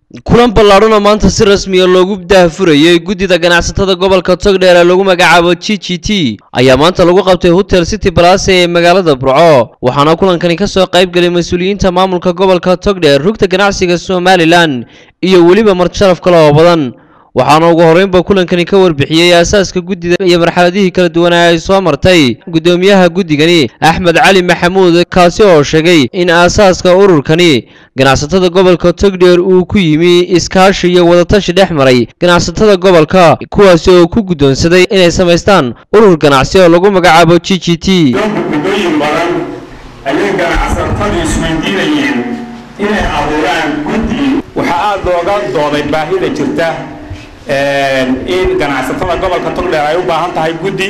kulan ballaadhan oo maanta si rasmiya loogu daahfurayey guddida ganacsatada gobolka togdheer ee lagu magacaabo g g t ayaa maanta lagu qabtay hotel city balase ee magaalada burco waxaana kulankani ka soo qayb gelay mas-uuliyiinta maamulka gobolka togdheer rugta ganacsiga somalilan iyo weliba martisharaf kale oo badan waxaana ugu horreynba kulankani ka warbixiyey aasaaska guddida iyo marxaladihii kala duwanaa ay soo martay guddoomiyaha guddigani axmed cali maxamuud kaasi oo sheegay in aasaaska ururkani ganacsatada gobolka togdheer uu ku yimi iskaashi iyo wadatashi dhex maray ganacsatada gobolka kuwaasi oo ku guddoonsaday inay samaystaan urur ganacsi oo lagu magacaabo g g t muddooyin badan ayay ganacsatadu isweydiinayeen inay abuuraan guddi waxaa aada looga dooday baahida jirta in ganacsatada gobolka togdheer ay u baahan tahay guddi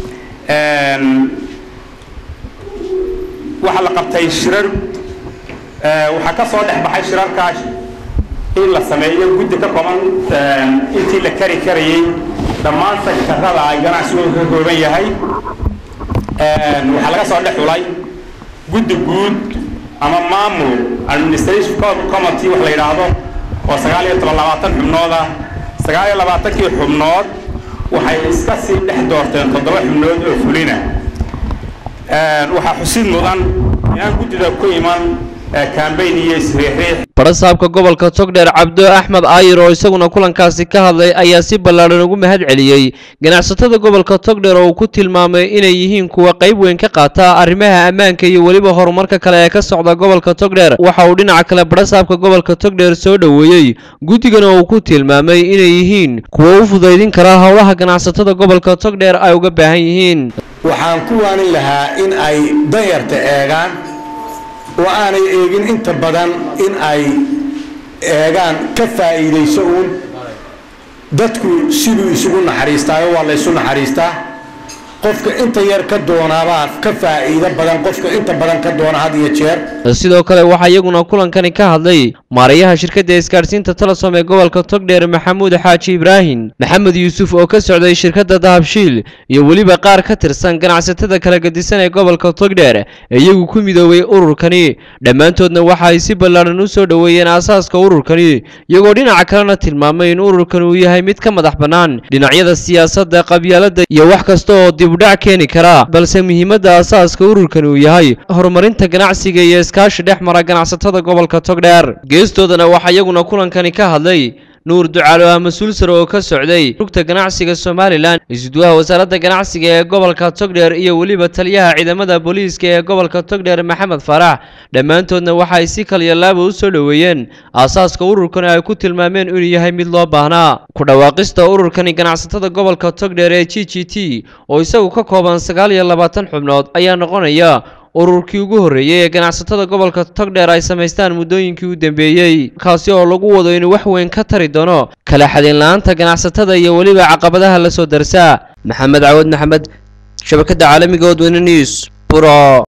waxaa la qabtay shirar waxaa ka soo dhex baxay shirarkaas in la sameeyo guddi ka kooban intii la kari karayey dhammaan sektarada ay ganacsigooda ka kooban yahay waxaa laga soo dhex xulay guddi guud ama maamul administration committee wax la yidhaahdo oo sagaal iyo toban labaatan xubnood ah sagaal iyo labaatankii xubnood waxay iska sii dhex doorteen toddoba xubnood oo fulina waxaa xusid mudan inaan guddida ku iman kambayn iyo isriixriix barasaabka gobolka togdheer cabdo axmed aayir oo isaguna kulankaasi ka hadlay ayaa si ballaadhan ugu mahad celiyey ganacsatada gobolka togdheer oo uu ku tilmaamay inay yihiin kuwa qayb weyn ka qaata arrimaha ammaanka iyo weliba horumarka kale ee ka socda gobolka togdheer waxa uu dhinaca kale barasaabka gobolka togdheer soo dhoweeyey guddigana uu ku tilmaamay inay yihiin kuwa u fudaydin kara howlaha ganacsatada gobolka togdheer ay uga baahan yihiin waxaan ku waanin lahaa in ay danyarta eegaan oo aanay eegin inta badan in ay eegaan ka faa'iidayso uun dadku siduu isugu naxariistaayo waa la ysu naxariistaa qofka inta yar ka doonaabaa ka faa'iido badan qofka inta badan ka doona had iyo jeer sidoo kale waxaa iyaguna kulankani ka hadlay maarayaha shirkadda isgaadhsiinta telesom ee gobolka togdheer maxamuud xaaji ibraahim maxamed yuusuf oo ka socday shirkadda dahabshiil iyo weliba qaar ka tirsan ganacsatada kala gedisan ee gobolka togdheer ee iyagu ku midoobay ururkani dhammaantoodna waxa ay si ballaadhan u soo dhoweeyeen aasaaska ururkani iyagoo dhinaca kalena tilmaamay in ururkani uu yahay mid ka madax bannaan dhinacyada siyaasadda qabyaaladda iyo wax kasta oo dibudhac keeni kara balse muhiimadda aasaaska ururkani uu yahay horumarinta ganacsiga iyo iskaashi dhex mara ganacsatada gobolka togdheer geestoodana waxaa iyaguna kulankani ka hadlay nuur ducaalo ah mas-uul sare oo ka socday rugta ganacsiga somalilan isuduwaha wasaaradda ganacsiga ee gobolka togdheer iyo weliba taliyaha ciidamada booliiska ee gobolka togdheer maxamed faarax dhammaantoodna waxa ay si kalyalaaba u soo dhoweeyeen aasaaska ururkani ay ku tilmaameen inuu yahay mid loo baahnaa ku dhawaaqista ururkani ganacsatada gobolka togdheer ee g g t oo isagu ka kooban sagaal iyo labaatan xubnood ayaa noqonaya ururkii ugu horreeyey ee ganacsatada gobolka togdheer ay samaystaan muddooyinkii u dambeeyey kaasi oo lagu wado inuu wax weyn ka tari doono kala xadeen la-aanta ganacsatada iyo weliba caqabadaha la soo darsaa maxamed cawad maxamed shabakadda caalamiga odweyne news buro